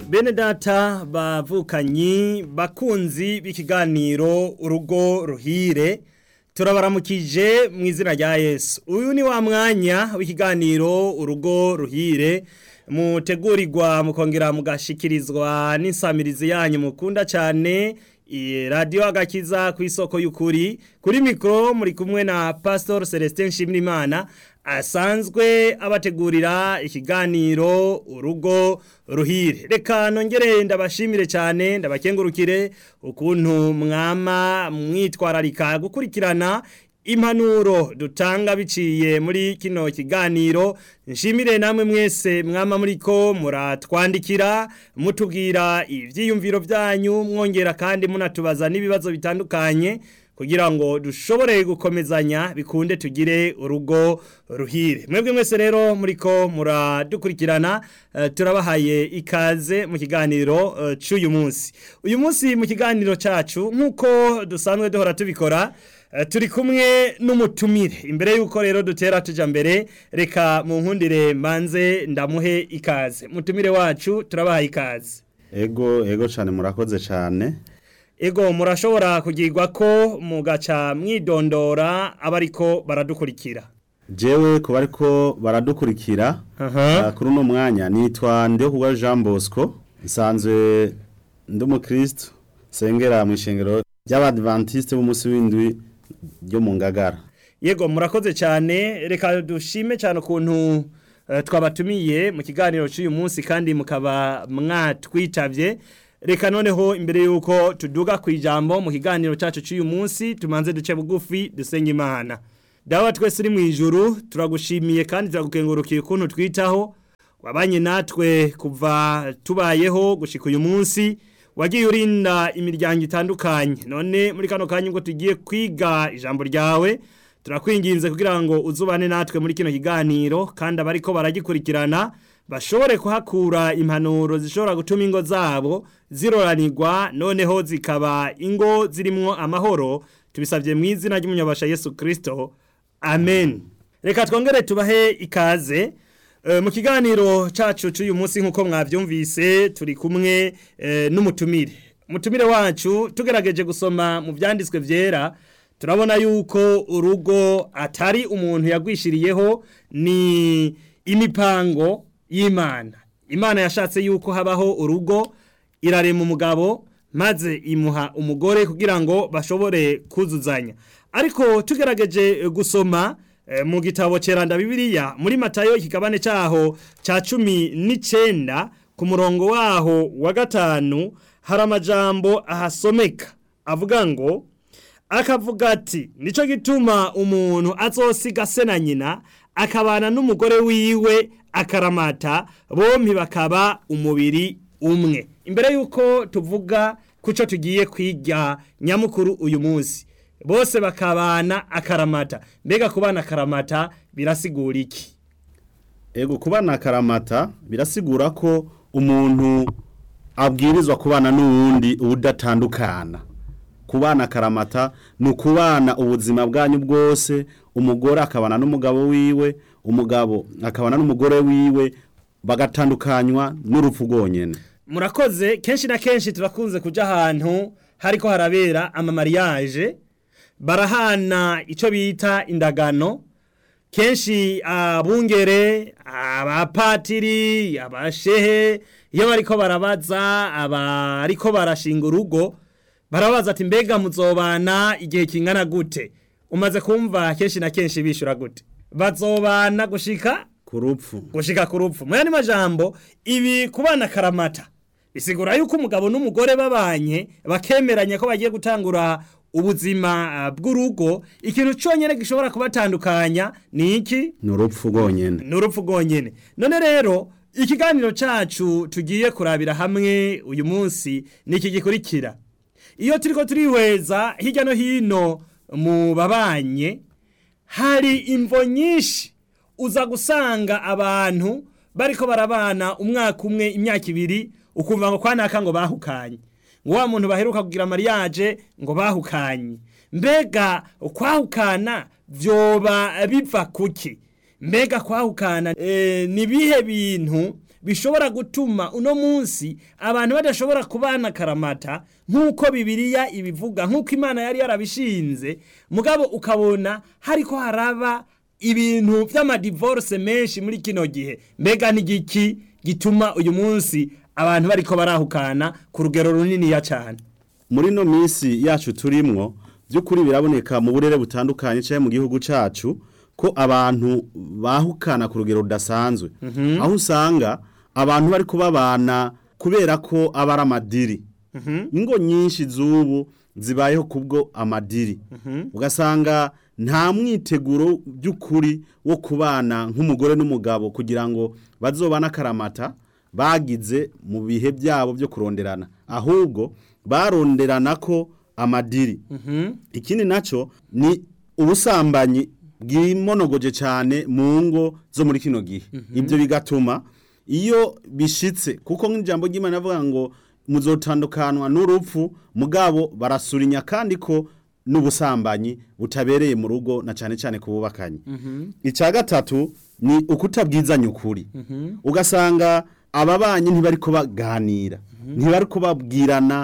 bene data bavukanyi bakunzi b'ikiganiro urugo ruhire turabaramukije mu izina rya yesu uyu ni wa mwanya w'ikiganiro urugo ruhire mutegurirwa mukongera mugashikirizwa n'insamirizi yanyu mukunda cyane radiyo agakiza ku isoko y'ukuri kuri mikoro muri kumwe na pasitori celestin nshimiyimana asanzwe abategurira ikiganiro urugo ruhire reka nongere ndabashimire cyane ndabakengurukire ukuntu mwama mwitwararika gukurikirana impanuro dutanga biciye muri kino kiganiro nshimire namwe mwese mwama muriko muratwandikira mutubwira ibyiyumviro byanyu mwongera kandi munatubaza n'ibibazo bitandukanye kugira ngo dushobore gukomezanya bikunde tugire urugo ruhire mwebwe mwese rero muriko muradukurikirana uh, turabahaye ikaze mu kiganiro uh, cy'uyu munsi uyu munsi mu kiganiro cyacu nk'uko dusanzwe duhora tubikora uh, turi kumwe n'umutumire imbere y'uko rero dutera tuja mbere reka mu nkundire manze ndamuhe ikaze mutumire wacu turabahaye ikaze ego ego cyane murakoze cyane ego murashobora kugirwa ko mugaca mwidondora abariko baradukurikira jewe kuba ariko baradukurikira kuri uno mwanya nitwa ndihokugwa jean bosco nsanzwe ndi umukristo sengera mu ishengero ry'abadivantisite b'umunsi w'indwi ryo mu ngagara yego murakoze cyane reka dushime cyane ukuntu twabatumiye mu kiganiro cy'uyu munsi kandi mukaba mwatwitabye reka noneho imbere y'uko tuduga ku ijambo mu kiganiro cyacu cy'uyu munsi tumanze duce bugufi dusenga imana dawa twese uri mu ijuru turagushimiye kandi turagukengurukiye ukuntu twitaho wabanye natwe kuva tubayeho gushyika uyu munsi wagiye urinda imiryango itandukanye none muri kano kanya ubwo tugiye kwiga ijambo ryawe turakwinginze kugira ngo uzubane natwe muri kino kiganiro kandi abariko baragikurikirana bashobore kuhakura impanuro zishobora gutuma ingo zabo ziroranirwa noneho zikaba ingo zirimo amahoro tubisabye mu izina ry'umunyabasha Yesu Kristo amen reka twongere tubahe ikaze mu kiganiro cyacu cy'uyu munsi nk'uko mwabyumvise turi kumwe n'umutumire umutumire wacu tugerageje gusoma mu byanditswe byera turabona yuko urugo atari umuntu yagwishiriyeho ni imipango y'imana imana yashatse yuko habaho urugo irarema umugabo maze imuha umugore kugira ngo bashobore kuzuzanya ariko tugerageje gusoma mu gitabo cyeranda bibiliya muri matayo ikigabane cyaho cya cumi n'icyenda ku murongo waho wa gatanu hari amajambo ahasomeka avuga ngo akavuga ati nicyo gituma umuntu azosiga se na nyina akabana n'umugore wiwe akaramata bombi bakaba umubiri umwe imbere y'uko tuvuga ku cyo tugiye kwiga nyamukuru uyu munsi bose bakabana akaramata mbega kubana akaramata birasigura iki ego kubana akaramata birasigura ko umuntu abwirizwa kubana n'uwundi udatandukana kubana akaramata ni ukubana ubuzima bwanyu bwose umugore akabana n'umugabo wiwe umugabo akabana n'umugore wiwe bagatandukanywa n'urupfu rwonyine murakoze kenshi na kenshi turakunze kujya ahantu hariko harabera amamariyaje barahana icyo bita indagano kenshi abungere abapatiri abashehe iyo bariko barabaza abariko barashinga urugo barabaza ati mbega muzobana igihe kingana gute umaze kumva kenshi na kenshi bishura gute bazobana gushika ku rupfu gushika ku rupfu mu yandi majambo ibi kubana karamata bisigura yuko umugabo n'umugore babanye bakemeranya ko bagiye gutangura ubuzima bw'urugo ikintu cyonyine gishobora kubatandukanya ni iki ni urupfu rwonyine ni urupfu rwonyine none rero ikiganiro cyacu tugiye kurabira hamwe uyu munsi ni iki gikurikira iyo turi ko turihweza hirya no hino mu babanye hari imvo nyinshi uza gusanga abantu bariko barabana umwaka umwe imyaka ibiri ukumva ngo kwanaka ngo bahukanye ngo wa muntu baheruka kugira mariage ngo bahukanye mbega kwahukana vyoba biva kuki mbega kwahukana e, ni bihe bintu bishobora gutuma uno munsi abantu badashobora kubana karamata nk'uko bibiliya ibivuga nk'uko imana yari yarabishinze mugabo ukabona hariko haraba ibintu vy'amadivorce menshi muri kino gihe mbega n'igiki gituma uyu munsi abantu bariko barahukana ku rugero runiniya cane muri no minsi yacu turimwo by'ukuri biraboneka mu burere butandukanye cyangwa mu gihugu cacu ko abantu bahukana ku rugero rudasanzwe aho usanga abantu bari kubabana kubera ko aba ari amadiri ingo nyinshi z'ubu zibayeho kubwo amadiri ugasanga nta mwiteguro by'ukuri wo kubana nk'umugore n'umugabo kugira ngo bazobane akaramata bagize mu bihe byabo byo kuronderana ahubwo baronderana ko amadiri ikindi nacyo ni ubusambanyi bwimonogoje cyane mu ngo zo muri kino gihe ibyo bigatuma iyo bishitse kuko nk'ijambo ry'imana avuga ngo muzotandukanwa n'urupfu mugabo barasurinya kandi ko n'ubusambanyi butabereye mu rugo na cyane cyane ku bubakanye icya gatatu ni ukutabwizanya ukuri ugasanga ababanyi ntibari kubaganira ntibari kubabwirana